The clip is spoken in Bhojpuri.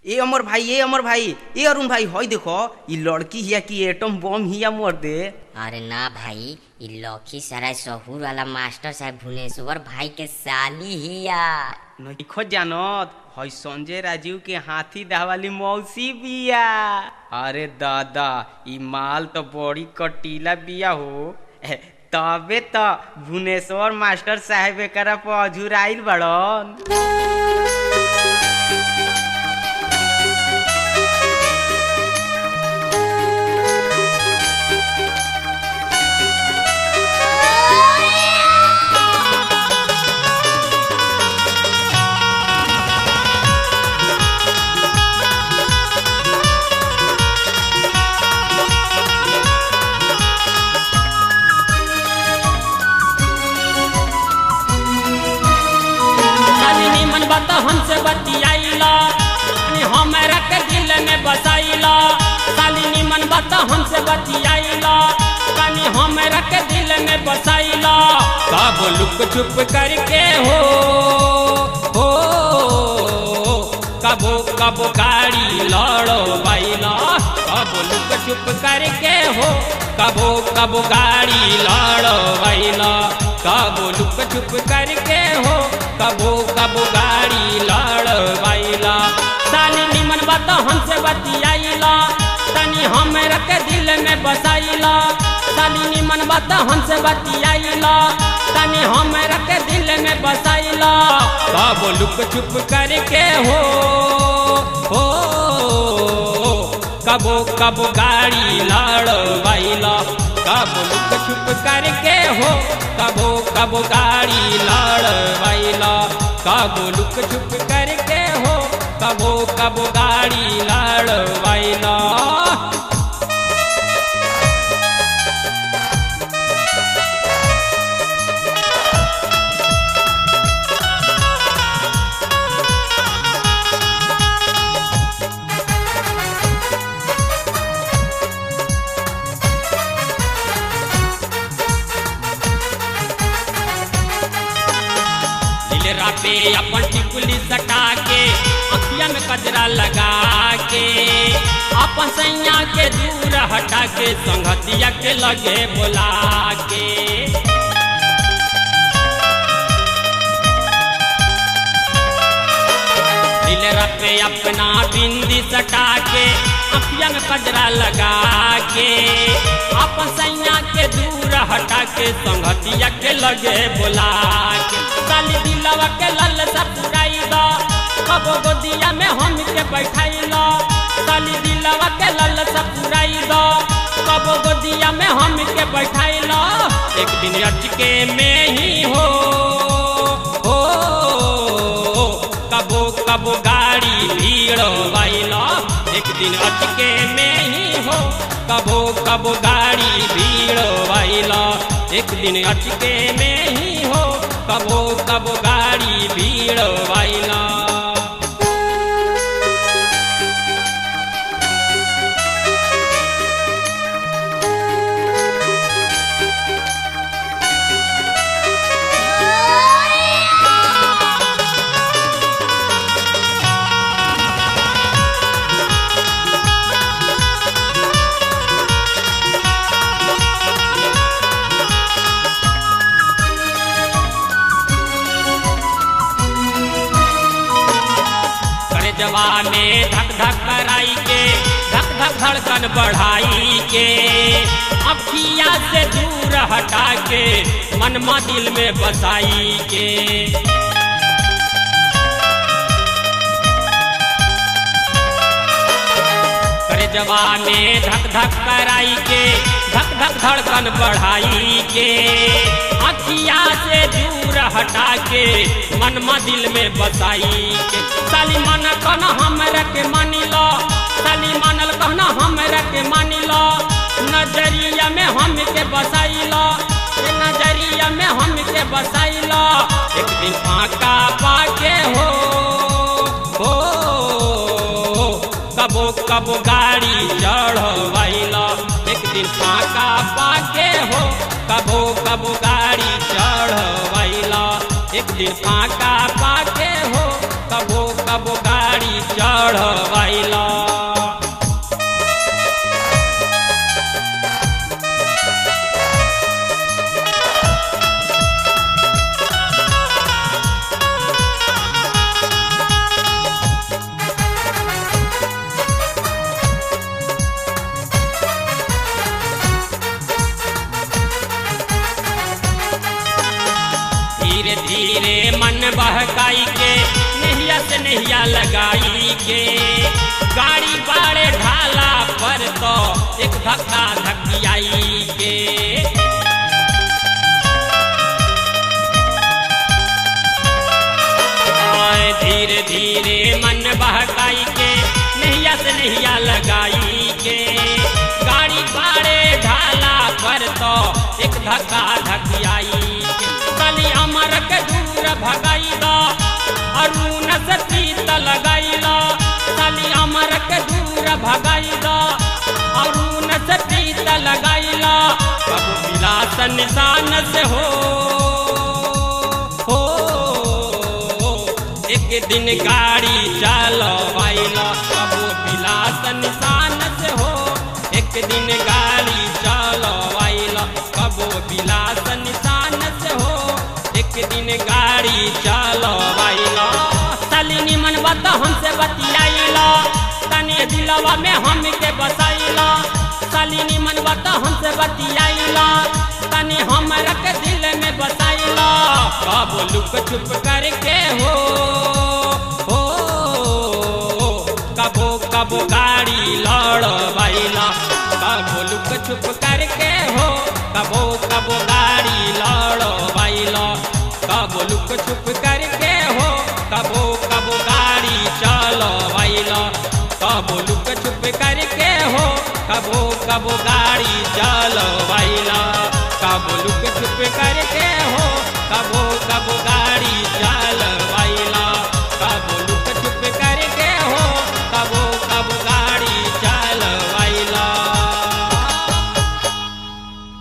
ए अमर भाई ए अमर भाई ए अरुण भाई हई देखो ई लड़की हिया की एटम बम हिया मोर दे अरे ना भाई इ लखीसराय शहूर वाला मास्टर साहब भुवनेश्वर भाई के साली हिया नइखो जानत हई संजय राजीव के हाथी दावाली मौसी बिया अरे दादा ई माल तो बड़ी कटीला बिया हो ए, तबे तो भुवनेश्वर मास्टर साहब एकरा पर अझुराइल बड़न खाली निमन बात हमसे बतियाइला अनि हमरा के दिल में बसाइला खाली निमन बात हमसे बतियाइला कनी हमरा के दिल में बसाइला कब लुक छुप करके हो हो कबो कबो गाड़ी लड़ो बैला कब लुक छुप करके हो कबो कबो गाड़ी लड़ो बैला कबो लुक छुप करके हो कबो कबो गाड़ी लड़वाइला साली निमन बात हमसे बतियाइला तनी हमरा के दिल में बसाइला साली निमन बात हमसे बतियाइला तनी हमरा के दिल में बसाइला कबो लुक छुप करके हो हो कबो कबो गाड़ी लड़वाइला कबो लुक छुप करके हो कबो कबो गाड़ी लड़वाइला कबो लुक छुप करके हो कबो कबो गाड़ी लड़वाइला दिलरा पे अपन टिकुली सटा के अखिया में कजरा लगा के अपन सैया के दूर हटा के संगतिया के लगे बोला के दिलरा पे अपना बिंदी सटा के अखिया में कजरा लगा के अपन सैया के दूर हटा के संगतिया के लगे बोला के साली दिलवा के लल सा पुराई दो कबो गोदिया में हम के बैठाई लो साली दिलवा के लल सा पुराई दो कबो गोदिया में हम के बैठाई लो एक दिन अटके में ही हो हो कबो कबो गाड़ी भीड़ वाइला एक दिन अटके में ही हो कबो कबो गाड़ी भीड़ वाइला एक दिन अटके में ही हो कबो कबो गाड़ी भीड़ वाइला करे जवाने धक धक कराई के धक धक धड़कन बढ़ाई के अखिया से दूर हटा के मनमा दिल में बसाई के करे जवाने धक धक कराई के धक धक धड़कन बढ़ाई के अखिया से दूर हटा के मनमा दिल में बसाई के साली मन कहना हमरा के मानी लो साली मानल कहना हमरा के मानी लो नजरिया में हम के बसाई लो ए नजरिया में हम के बसाई लो एक दिन फाका पाके हो हो कबो कबो गाड़ी चढ़वाइला एक दिन फाका पाके हो कबो कबो गाड़ी चढ़वाइला एक दिन फाका पाके हो कबो कबो गाड़ी चढ़वैला धीरे धीरे मन बहकाई के नहिया से नहिया लगाई के गाड़ी बाड़े ढाला पर तो एक धक्का धकियाई के आए धीरे धीरे मन बहकाई के नहिया से नहिया लगाई के गाड़ी बाड़े ढाला पर तो एक धक्का धकियाई के कली अमर के दूर भगाई दो अरुण से प्रीत लगाई लो कली अमर के दूर भगाई दो अरुण से प्रीत लगाई लो कबू विलास निशान से हो हो एक दिन गाड़ी चलवाइला कबो विलास निशान से हो एक दिन गाड़ी चलवाइला कबो विलास निशान से हो एक दिन गाड़ी चलवाइला सालिनी मन बता हमसे बतियाइला तनी दिलवा में हमके बसाइला सालिनी मन बता हमसे बतियाइला तनी हमरा के दिल में बसाइला कब लुक छुप करके हो हो कबो कबो गाड़ी लड़वाइला कबो लुक छुप करके हो कबो कबो गाड़ी लड़वाइला कबो लुक छुप करके हो कबो कबो गाड़ी चलवाइला कबो लुक छुप करके हो कबो कबो गाड़ी चलवाइला कबो लुक छुप करके हो कबो कबो गाड़ी चल